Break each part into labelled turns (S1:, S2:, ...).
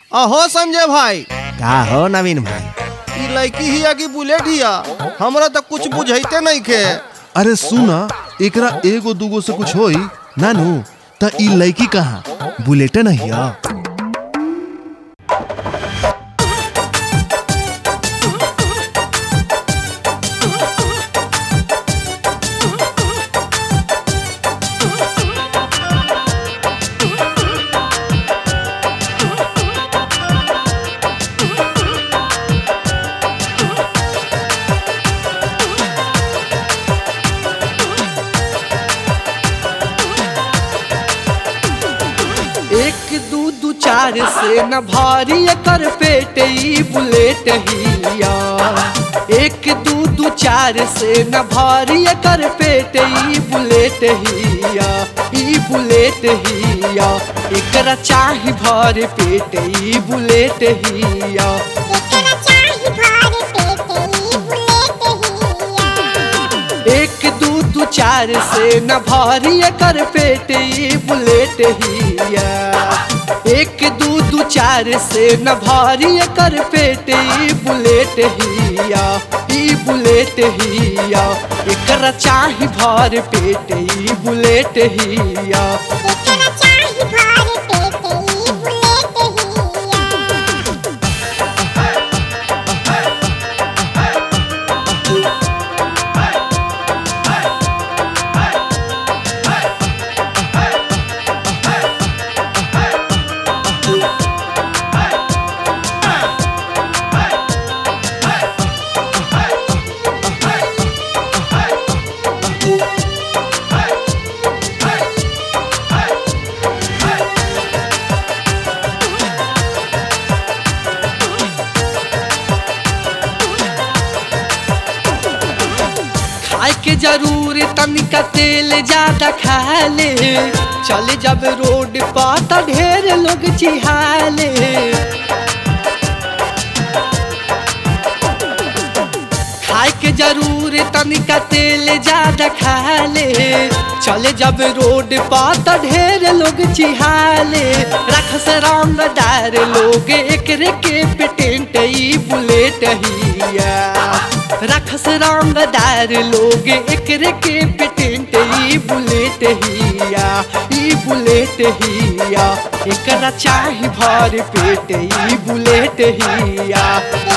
S1: अहो संजय भाई
S2: का हो नवीन भाई
S1: ई लड़की हिया की बुलेट हिया हमरा तो कुछ बुझाइते नहीं खे
S3: अरे सुना एकरा एगो दूगो से कुछ होई नानू त ई लड़की कहाँ बुलेटे नहीं है
S4: एक दू दू चार से न भारी कर पेट ई बुलेट हिया एक दू दू चार से न भारी कर पेट ई बुलेट हिया ई बुलेट हिया एकरा चाही भर पेट ई बुलेट हिया एक दू दू चार से न भारी कर पेट ई बुलेट हिया एक दू दू चार से न भारी कर पेट ई बुलेट हिया ई बुलेट हिया एकरा चाही भर पेट ई बुलेट हिया खाए के जरूर तनिका तेल ज्यादा खा ले चले जब रोड पर त ढेर लोग चिहाले खाए के जरूर तनिका तेल ज्यादा खा ले चले जब रोड पर त ढेर लोग चिहाले रख से रंगदार लोग एकरे के पेटेंट ई बुलेट हिया रखस रंगदार लोग एकरे के पेटेंट ई बुलेट हिया ई बुलेट हिया एकरा चाही भर पेट ई बुलेट हिया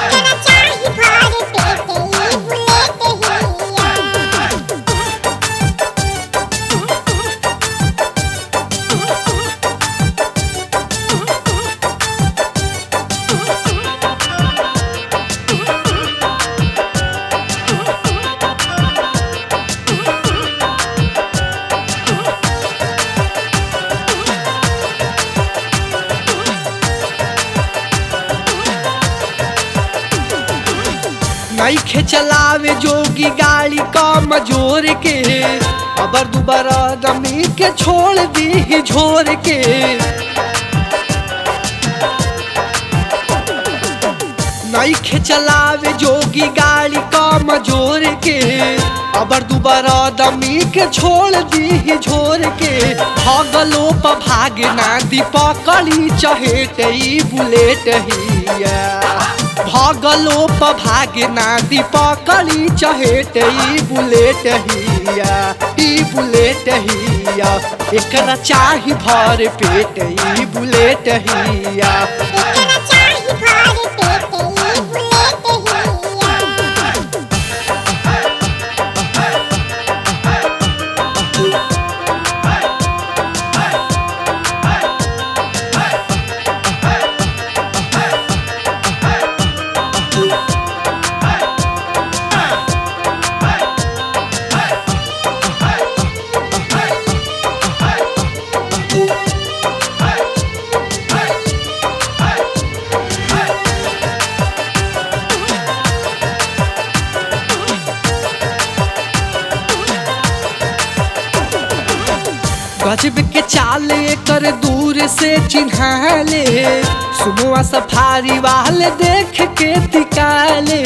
S4: नईखे चलावे जोगी गाड़ी कम जोर के अबर दुबारा दमी के छोड़ दी झोर के नईखे चलावे जोगी गाड़ी कम जोर के अबर दुबारा दमी के छोड़ दी झोर के भगलो प भाग ना दी पकड़ी चहेट ई बुलेट हिया भगलो प भाग ना दी पकड़ी चहेट ई बुलेट हिया ई बुलेट हिया एकरा चाही भर पेट ई बुलेट हिया गजब के चाल कर दूर से चिन्हाले सुबह सफारी वाले देख के तिकाले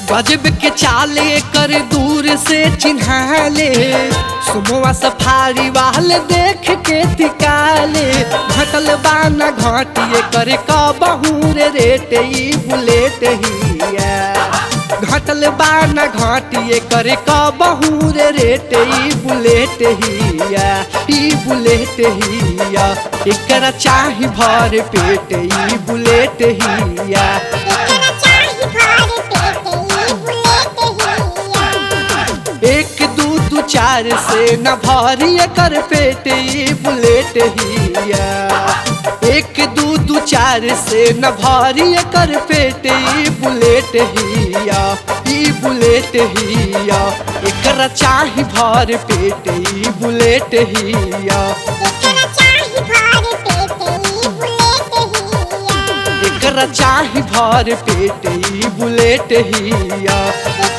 S4: गजब के चाले कर दूर से चिन्हाले सुबह सफारी वाले देख के तिकाले घटल बाना घाटिए करे कबहू रे रेट ई बुलेट हिया घटल बाना घाटिए करे कबहू रे रेट ई बुलेट हिया ई बुलेट हिया एकरा चाही भर पेट ई बुलेट हिया
S5: एकरा चाही भर पेट ई बुलेट हिया
S4: एक दू दू चार से न भारी कर पेट ई बुलेट हिया एक दू दू चार से न भारी कर पेट ई बुलेट हिया ई बुलेट हिया एकरा चाही भर पेट ई बुलेट हिया
S5: एकरा चाही भर पेट ई बुलेट हिया
S4: एकरा चाही भर पेट ई बुलेट हिया
S5: एकरा